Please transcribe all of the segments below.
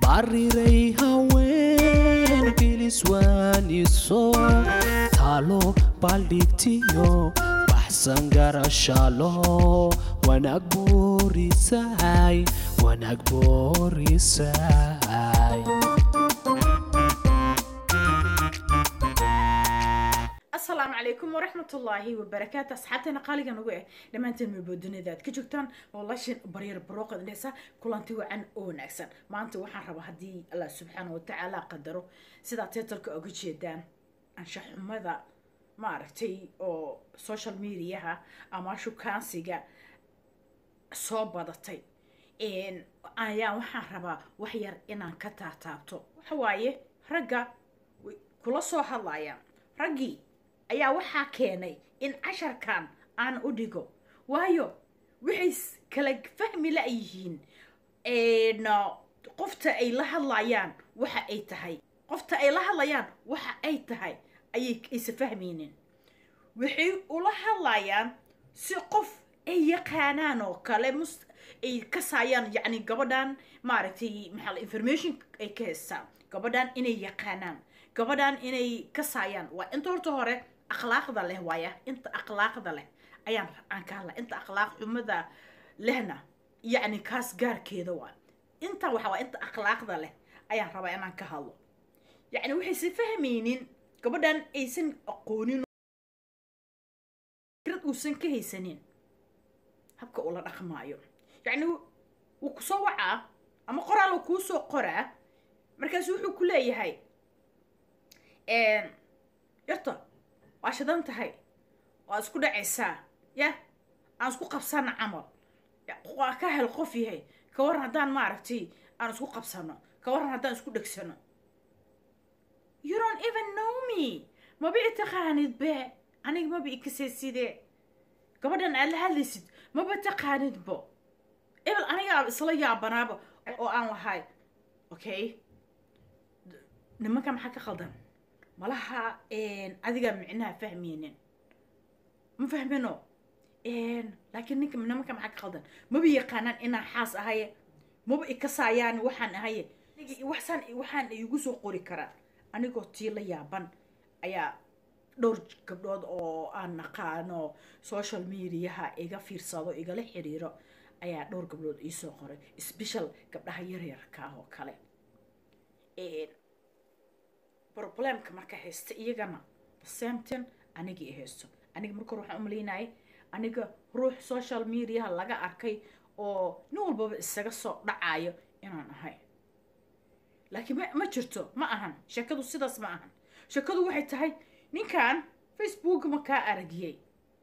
bariray haween biliswaaniso taalo baldhigtiyo baxsan garashalo wanaag boorisahay wanaag boorisahay asalaamu calaykum waraxmatullaahi wabarakaatu asxaabteena qaaliga nagu eh dhammaanteen maboodunida aad ka joogtaan walaashin baryar barooqad dhesa kulanti wacan oo wanaagsan maanta waxaan rabaa haddii allah subxaana watacaala qadaro sidaa teetalka oga jeedaan anshaxumada maaragtay oo social mediaha ama shukaansiga soo badatay ayaa waxaan rabaa wax yar inaan ka taataabto waxa waaye ragga way kula soo hadlayaan raggii ayaa waxaa keenay in casharkan aan u dhigo waayo waxay kala fahmi la-yihiin qofta ay la hadlayaan waxa ay tahay qofta ay la hadlayaan waxa ay tahay ayay aysa fahmaynin waxay ula hadlayaan si qof ay yaqaanaan oo kale mus ay kasaayaan yacni gabadhan maaragtay maxaa information ay ka haystaan gabadhan inay yaqaanaan gabadhan inay kasaayaan waa inta horta hore akhlaaqda leh waaya inta akhlaaqda leh ayaan aan ka hadla inta akhlaaq xumada lehna yacni kaas gaarkeeda waa inta waxa waa inta akhlaaqda leh ayaan rabaa inaan ka hadlo yacni waxaysan fahmaynin gabadhan aysan aqoonin fikrad uusan ka haysanin habka ula dhaqmaayo yacni wuu kusoo wacaa ama qoraal uu kuu soo qoraa markaasu wuxuu ku leeyahay yarta waa shidan tahay waa isku dhacaysaa ya aan isku qabsano camal waa ka hel qof yahay ka waran haddaan maaragtay aan isku qabsano ka waran haddaan isku dhegsano you don't even know me maba i taqaanid be aniga maba i kasaysidee gabadhan aad la hadlaysid maba taqaanid bo ebel aniga isla yaabanaaba oo aan lahay okay nimanka maxaa ka qaldan malaha adiga micnaha fahmaynin ma fahmino laakiin ninka nimanka maxaa ka qaldan maba yaqaanaan inaan xaas ahaye maba ikasaayaan waxaan ahaye waxsaan waxaan igu soo qori karaan anigoo tii la yaaban ayaa dhowr gabdhood oo aan naqaano social mediaha iga fiirsado igala xiriiro ayaa dhowr gabdhood iisoo qoray special gabdhaha yaryarka ah oo kale problemka marka haysta iyagana samton anigii haysto aniga marka waxaan umalaynayay aniga ruux social mediaha laga arkay oo nin walbaba isaga soo dhacayo inaan ahay laakiin ma ma jirto ma ahan sheekadu sidaas ma ahan sheekadu waxay tahay ninkan facebook ma kaa aragiyey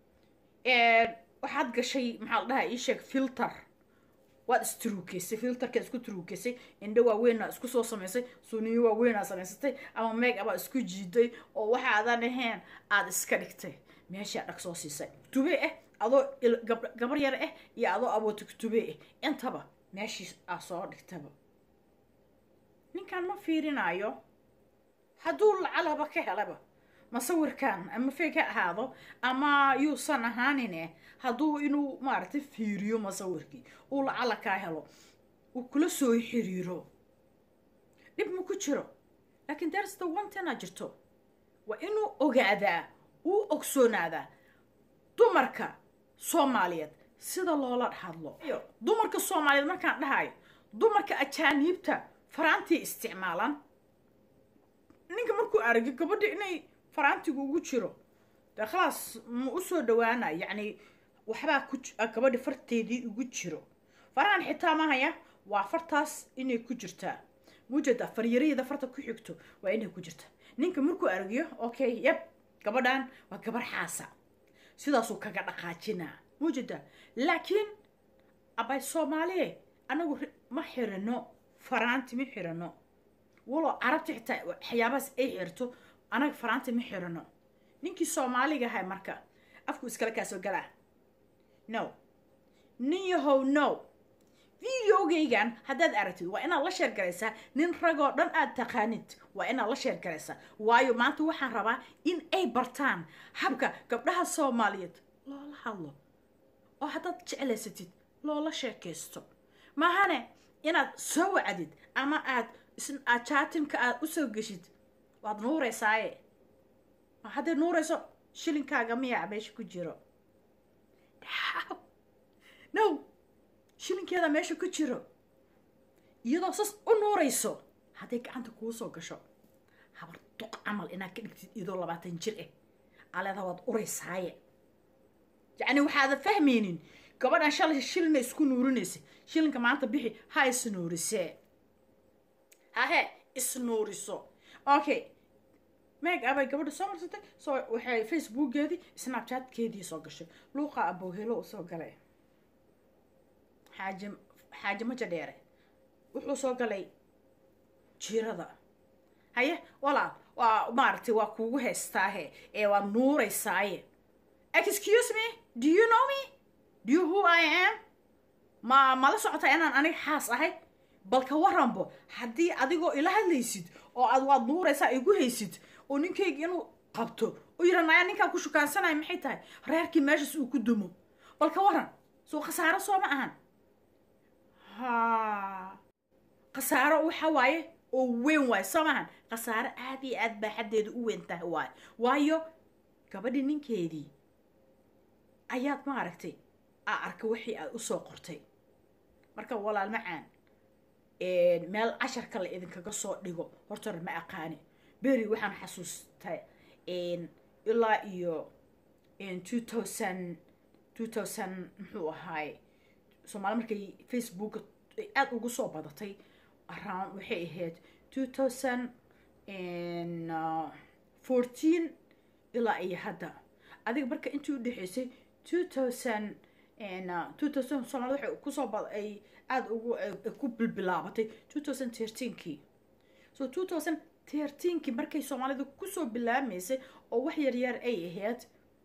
waxaad gashay maxaa la dhahaa ii sheeg filter waad istruukeysay filterkaad isku truukeysay indho waaweynaa isku soo samaysay suniyo waaweynaa samaysatay ama meeg abaa isku jiiday oo waxaadan ahayn aada iska dhigtay meeshaa dhag soo siisay tube ah adoo gabar yar ah iyo adoo abootig tube ah intaba meeshii aa soo dhigtaba ninkan ma fiirinayo hadduu lacalaba ka helaba masawirkan ama feg ha ahaado ama yuusan ahaanine hadduu inuu maaragtay fiiriyo masawirkii uu lacala kaa helo uu kula soo xiriiro dhib ma ku jiro laakiin darsta ontena jirto waa inuu ogaadaa uu ogsoonaadaa dumarka soomaaliyeed sida loola hadlo dumarka soomaaliyeed markaan dhahayo dumarka ajaaniibta faraantii isticmaalaan ninka markuu aragyo gabadha inay faraantigu ugu jiro dee khalaas ma usoo dhawaana yacni waxbaa ku gabadha farteedii ugu jiro farahan xitaa mahaya waa fartaas inay ku jirtaa mujeeda faryaraheeda farta ku xigto waa inay ku jirta ninka markuu aragyo okay yab gabadhan waa gabar xaasa sidaasuu kaga dhaqaajinaa mujeeda laakiin abay soomaaliye anagu ma xirano faraanti ma xirano walo carabta xitaa waxyaabahaas ay xirto anaga faraanta ma xirano ninkii soomaaliga ahay marka afku iskala kaasoo galaa no nin yahow no videogaygan haddaad aragtid waa inaad la sheer garaysaa nin ragoo dhan aad taqaanid waa inaad la sheer garaysaa waayo maanta waxaan rabaa in ay bartaan habka gabdhaha soomaaliyeed loola hadlo oo haddaad jeclaysatid loola sheekaysto maahane inaad soo wacdid ama aad aad jaatimka aad usoo geshid waad nuureysaaye hadday nuureyso shilinkaaga miyaa meesha ku jiro no shilinkeeda meesha ku jiro iyadoo sas u nuureyso hadday gacanta kuu soo gasho habar duq camal inaad ka dhigtid iyadoo labaatan jir ah aleeda waad ureysaaye yacni waxaada fahmaynin gabadhan shalay shilina isku nuurinaysa shilinka maanta bixi ha isnuurisee hahe isnuuriso okay meeg abay gabadha soo marsatay soo waxay facebookeedii snapchatkeedii soo gashay luuqa abowhelo u soo galay xaaje xaaje maja dheere wuxuu soo galay jiirada haye walaal waa maaragtay waa kuugu heystaahe ee waa nuureysaaye excuse me do you know me do you who i am ma mala socotaa inaan aniga xaas ahay balka waranbo haddii adigoo ila hadlaysid oo aad waad nuureysaa igu haysid oo ninkayga inuu qabto oo yidha naya ninkaa ku shukaansanaya maxay tahay reerkii meeshaas uu ku dumo balka waran soo khasaaro soo ma ahan ha khasaaro waxa waaye oo weyn waayo soo maahan khasaaro aad iyo aad baa xaddeeda u weyn tahay waayo waayo gabadhii ninkeedii ayaad maaragtay aa arka wixii aad usoo qortay marka walaal macaan meel casharka la idinkaga soo dhigo hortore ma aqaani beri waxaan xasuustay ilaa iyo two thousand two thousand muxuu ahaay soomaali markay facebook aada ugu soo badatay around waxay ahayd two thousand fourteen ilaa iyo hadda adiga marka intii udhexeysay two thousand two thousand soomaalida waxay kusoo bad ay aada ugu ku bilbilaabatay two thousand thirteenkii so two thousand thirteenkii markay soomaalida kusoo bilaameysay oo wax yar yar ay ahayd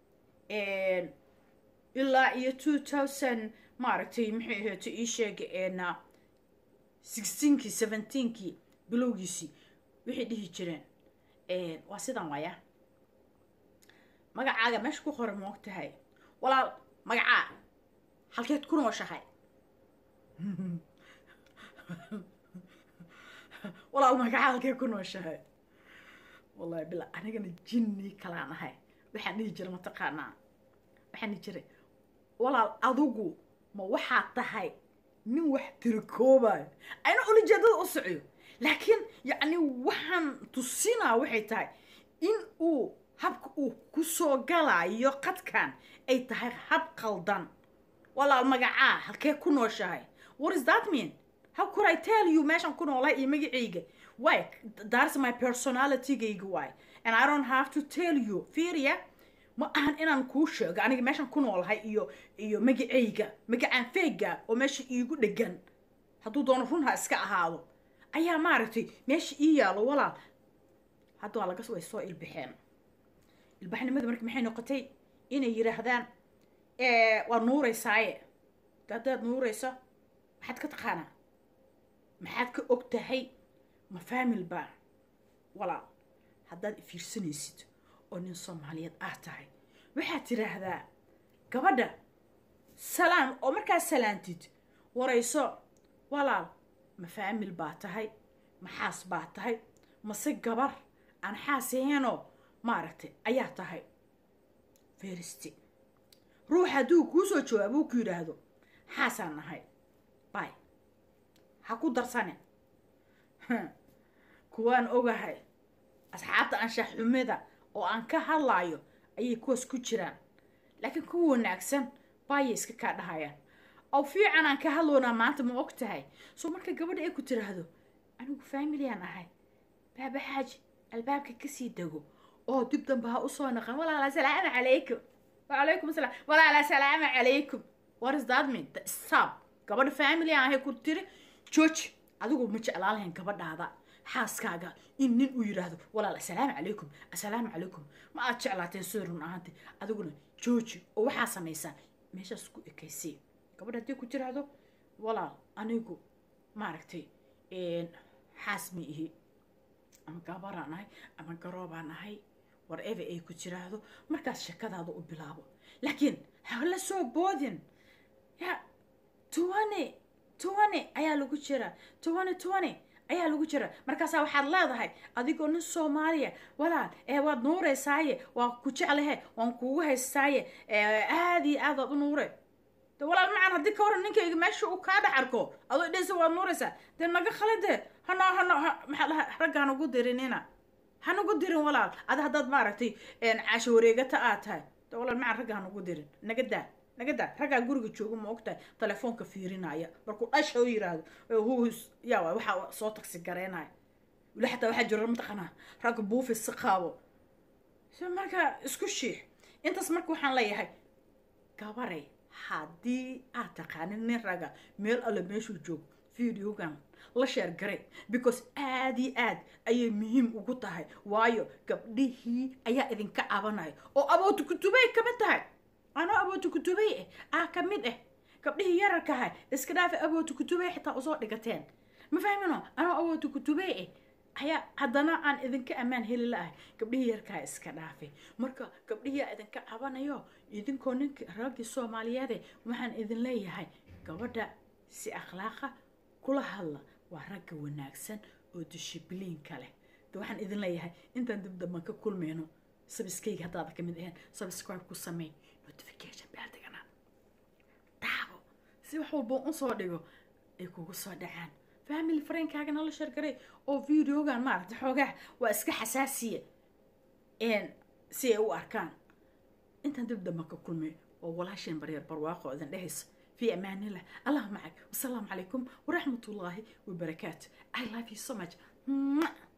ilaa iyo two thousand maaragtay maxay ahayd ii sheega sixteenkii seventeenkii bilowgiisii waxay dhihi jireen waa sidan waaya magacaaga meesha ku qoran moog tahay walaal magacaa halkeed ku nooshahay walaal magacaa halkeed ku nooshahay wallahi bila anigana jinni kalaan ahay waxaan dhihi jira mataqaanaa waxaan dhihi jiray walaal adigu ma waxaad tahay nin wax tirikoobayo ayna ulajeedada u socyo laakiin yacni waxaan tusinaa waxay tahay in uu habka uu kusoo galayo qadkan ay tahay hab qaldan walaal magacaa halkee ku nooshahay what is that mean how could i tell you meeshan ku noolahay iyo magacayga why that's my personalitygayga why and i don't have to tell you fiiriya ma ahan inaan kuu sheego aniga meeshan ku noolahay iyo iyo magacayga magacaan feega oo meesha iigu dhegan hadduu doono run ha iska ahaado ayaa maaragtay meesha ii yaalo walaal hadda waa laga way soo ilbaxeen ilbaxnimada marka maxay noqotay inay yidhaahdaan waa nuureysaaye haddaad nuureyso maxaad ka taqaanaa maxaad ka og tahay ma faamil baa walaal haddaad fiirsanaysid oo nin soomaaliyeed ah tahay waxaad tidhaahdaa gabadha salaam oo markaad salaantid warayso walaal ma faamil baa tahay ma xaas baa tahay mase gabar aan xaas aheenoo maaragtay ayaa tahay feristi ruux hadduu kuu soo jawaabo uu ku yidhaahdo xaasaan nahay bay ha ku darsane kuwaan ogahay asxaabta anshax xumida oo aan ka hadlaayo ayay kuwaas ku jiraan laakiin kuwa wanaagsan baayay iska kaa dhahayaan oo fiican aan ka hadloonaa maanta ma og tahay soo marka gabadha ay ku tiraahdo anigu faamiliyaan ahay baaba xaaji albaabka kasii dego oo dib dambe ha usoo naqan walaala salaamu calaykum wacalaykum asalaam walaala salaamu calaykum what is that mean stop gabadha family aan ahay ku tiri jooji adigu ma jeclaan lahayn gabadhaada xaaskaaga in nin uu yidhaahdo walaal assalaamu calaykum assalaamu calaykum ma aad jeclaateen sida run ahaanti adiguna jooji oo waxaa samaysaa meeshaas ku ekaysay gabadha haddii ku tiraahdo walaal anigu maaragtay xaas ma ihi ama gabaraan ahay ama garoobaan ahay whatever ay ku tiraahdo markaas shakadaada u bilaabo laakiin hala soo boodin ya tuwane tuwane ayaa lagu jiraa tuwane tuwane ayaa lagu jira markaasaa waxaad leedahay adigoo nin soomaaliya walaal ee waad nuureysaaye waan ku jeclahe waan kugu haystaaye aada iyo aad waad u nuure de walaal macan haddii ka waran ninkayga meesha uu kaa dhex arko adoo dhesa waad nuureysaa dee naga khalade hano hano maxaa dhaha raggaan ugu dirinina hanugu dirin walaal ada haddaad maaragtay caasho wareegata aad tahay de walaal macan ragga hanugu dirin naga daa naga daa raggaa guriga jooga ma ogtahay telefoonka fiirinaya markuu dhasha u yiraahdo hus yaa waxaa soo tagsi gareynaya weli xataa waxaa jira mataqanaa ragga buufis si qaabo so marka isku shiix intaas marka waxaan leeyahay gabaray haddii aad taqaanin nin raga meel alle meeshuu joogo videogan la sheer garay because aad iyo aad ayay muhiim ugu tahay waayo gabdhihii ayaa idinka cabanaya oo abootu kutubay kamid tahay anoo abootu kutubay ah ah ka mid ah gabdhihii yararkaha iska dhaafa abootu kutubay xitaa usoo dhigateen ma fahmino anoo abootu kutubay ah ayaa haddana aan idinka ammaan heli la-ahay gabdhihii yarkaa iska dhaafay marka gabdhihiia idinka cabanayo idinkoo ninka raggii soomaaliyeede waxaan idin leeyahay gabadha si akhlaaqa kula hadla waa ragga wanaagsan oo dishibliinka leh de waxaan idin leeyahay intaan dib damban ka kulmayno sabiskayga haddaada ka mid ahayn subscribe ku samey notification baaldigana daabo si wax walba usoo dhigo ay kugu soo dhacaan family friendkaagana la shargaray oo videogan maaragta xoogaa waa iska xasaasiya si ay u arkaan intaan dib damban ka kulmay oo walaasheen baryar barwaaqo idin dhehaysa في أمان الله الله معك والسلام عليكم ورحمة الله وبركاته I love you so much